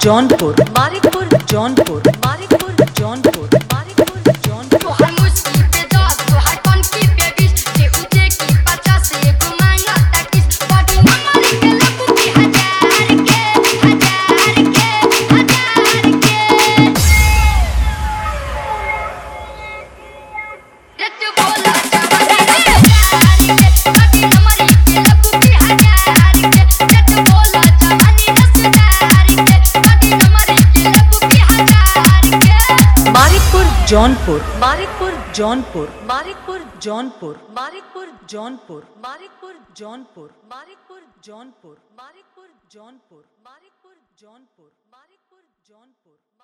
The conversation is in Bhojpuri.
जौनपुर मारिकपुर जौनपुर मारिकपुर जौनपुर मारिकपुर जौनपुर तोहर मुस्की पे दस तोहर कनकी पे बीस केहू देखी पचास एगो मांगा तैतीस बड़ी नंबर के लगू की हजार के हजार के हजार के रट बोला जवानी हजार के बड़ी नंबर के लगू की हजार के रट बोला जवानी रसदार के बड़ी नंबर के लगू की हजार के मारिकपुर जौनपुर मारिकपुर जौनपुर मारिकपुर जौनपुर मारिकपुर जौनपुर मारिकपुर जौनपुर मारिकपुर जौनपुर मारिकपुर जौनपुर मारिकपुर जौनपुर मारिकपुर जौनपुर